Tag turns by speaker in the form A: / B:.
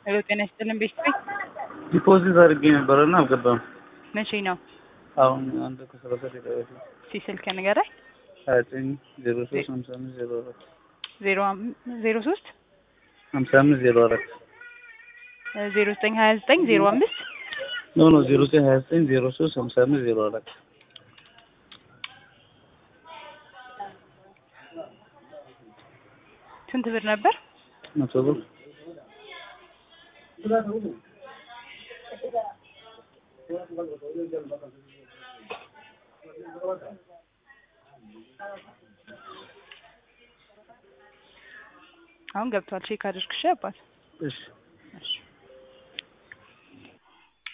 A: ሄሎ ጤና ይስጥልን ቤተሰብ
B: ዲፖዚት አድርጌ ነበረ እና አልገባም።
A: መቼ ነው?
B: አሁን አንድ ከሰላሳ ደቂቃ በፊት
A: እስኪ ስልክ ንገረኝ።
B: ሀያ ዘጠኝ ዜሮ ሶስት ሀምሳ አምስት ዜሮ አራት
A: ዜሮ አም- ዜሮ ሶስት
B: ሀምሳ አምስት ዜሮ አራት
A: ዜሮ ዘጠኝ ሀያ ዘጠኝ ዜሮ አምስት
B: ኖ ኖ ዜሮ ዘጠኝ ሀያ ዘጠኝ ዜሮ ሶስት ሀምሳ አምስት ዜሮ አራት
A: ስንት ብር ነበር?
B: መቶ ብር
A: አሁን ገብቷል። ቼክ አድርግ እሺ አባት
B: እሺ